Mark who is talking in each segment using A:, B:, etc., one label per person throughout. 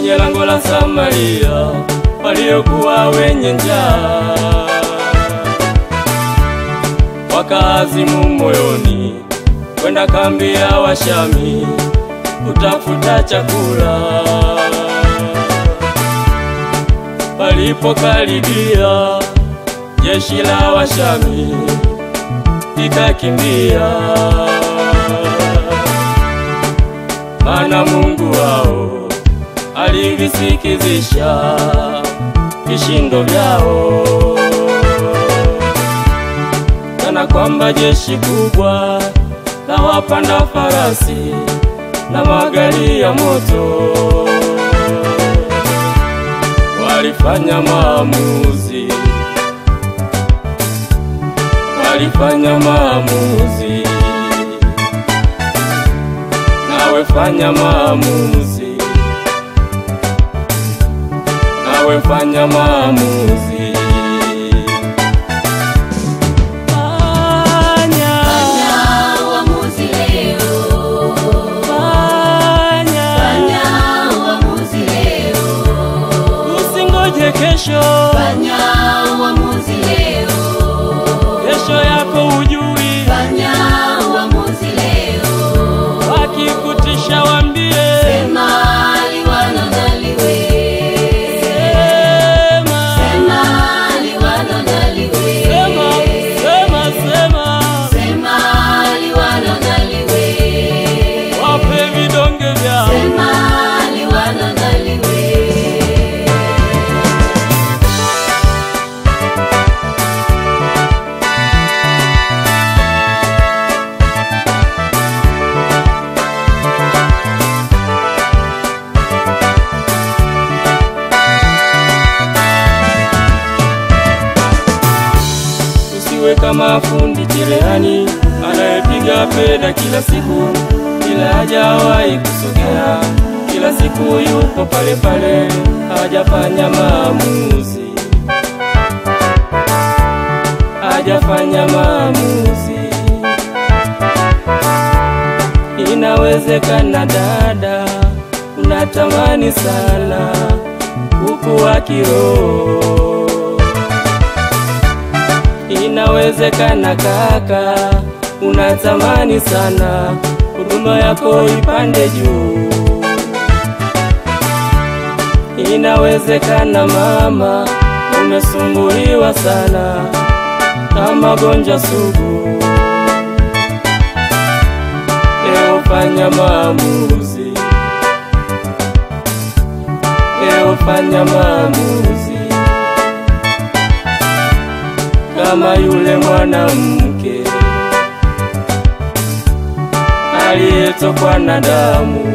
A: kwenye lango la Samaria waliokuwa wenye njaa, wakaazimu moyoni kwenda kambi ya Washami kutafuta chakula. Walipokaribia jeshi la Washami likakimbia, maana Mungu wao alivisikizisha vishindo vyao, kana kwamba jeshi kubwa la wapanda farasi na magari ya moto walifanya maamuzi, walifanya maamuzi, nawe fanya maamuzi, nawe fanya maamuzi. Fanya,
B: Fanya uamuzi leo.
A: fanya,
B: Fanya uamuzi leo.
A: usingoje kesho,
B: Fanya uamuzi leo.
A: kesho yako hujui,
B: Fanya uamuzi leo.
A: wakikutisha wambie,
B: Sema liwalo na liwe.
A: sema,
B: Sema liwalo na liwe.
A: sema, sema, sema,
B: Sema liwalo na liwe.
A: wape vidonge vyao.
B: Sema liwalo na liwe.
A: Usiwe kama fundi cherehani anayepiga peda kila siku, ila hajawahi kusogea, kila siku yupo pale pale, hajafanya maamuzi, hajafanya maamuzi. Inawezekana dada, unatamani sana kukua kiroho Inawezekana kaka, unatamani sana huduma yako ipande juu. Inawezekana mama, umesumbuliwa sana na magonjwa sugu. Leo fanya maamuzi, leo fanya maamuzi kama yule mwanamke aliyetokwa na damu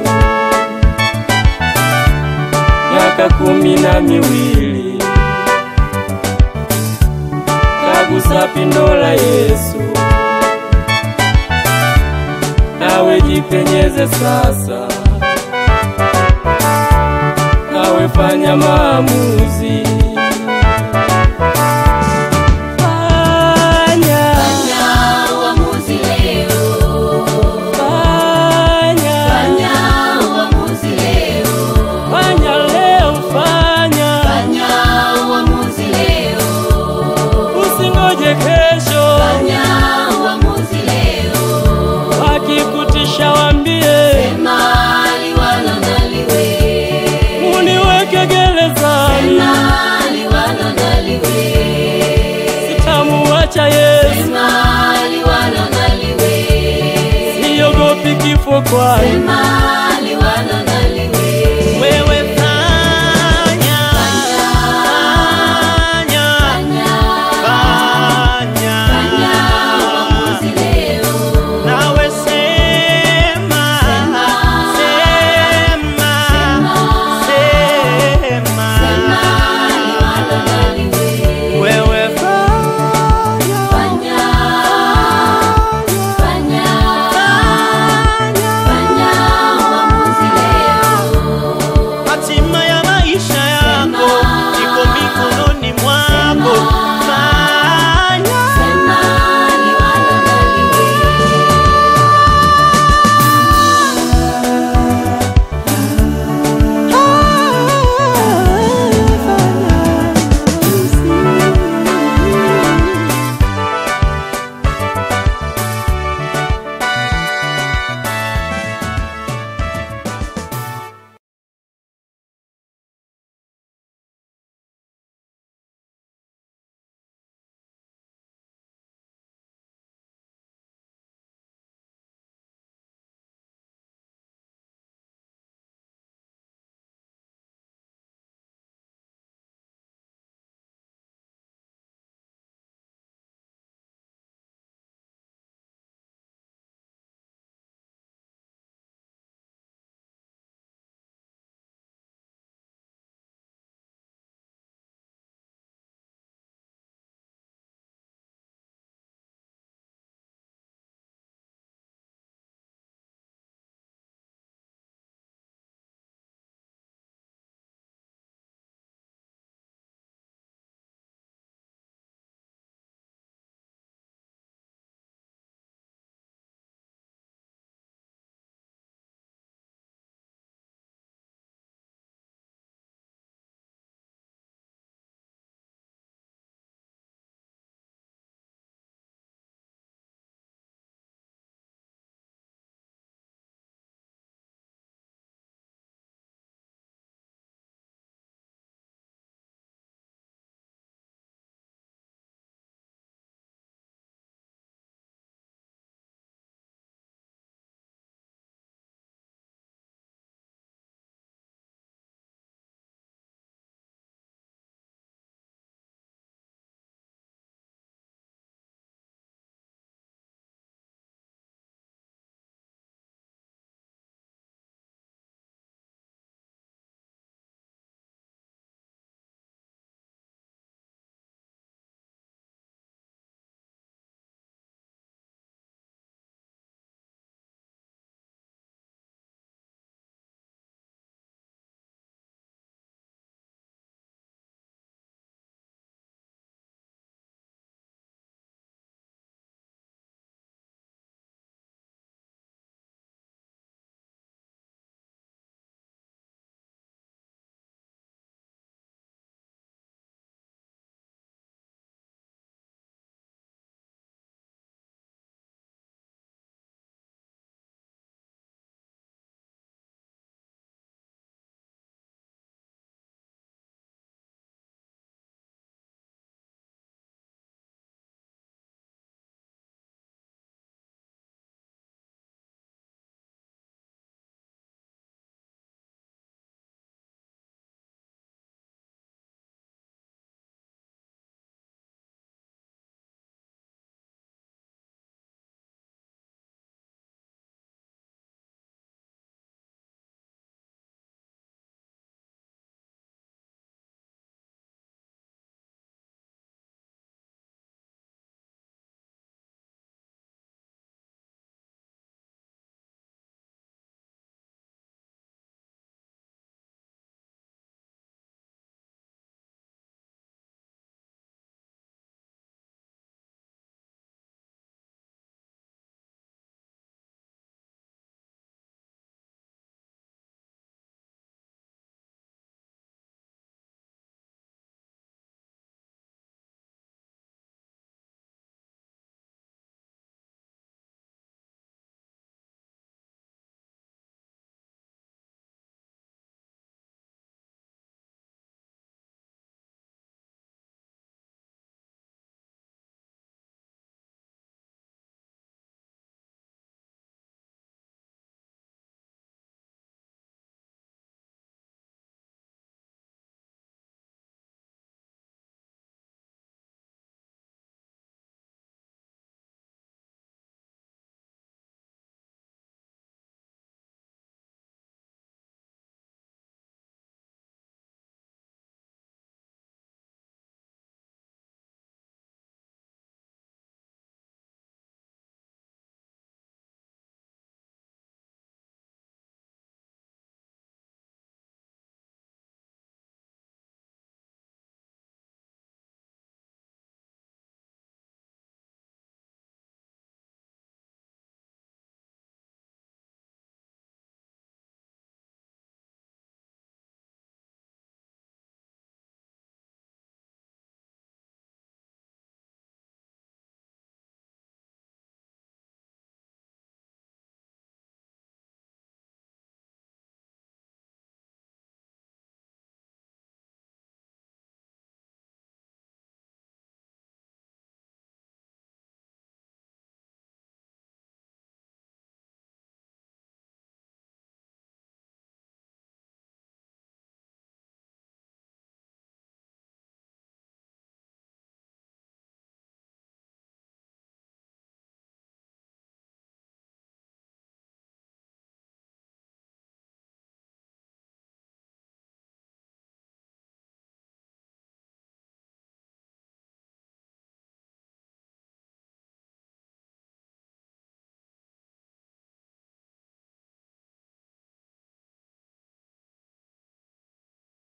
A: miaka kumi na miwili, kagusa pindo la Yesu. Nawe jipenyeze sasa, nawe fanya maamuzi. Fanya,
B: Fanya uamuzi leo.
A: fanya,
B: Fanya uamuzi leo.
A: fanya leo, fanya,
B: Fanya uamuzi leo.
A: usingoje kesho,
B: Fanya uamuzi leo.
A: wakikutisha wambie,
B: Sema liwalo na liwe.
A: uniweke gerezani,
B: Sema liwalo na liwe.
A: sitamuacha Yesu,
B: Sema liwalo na liwe.
A: siogopi kifo kwani
B: Sema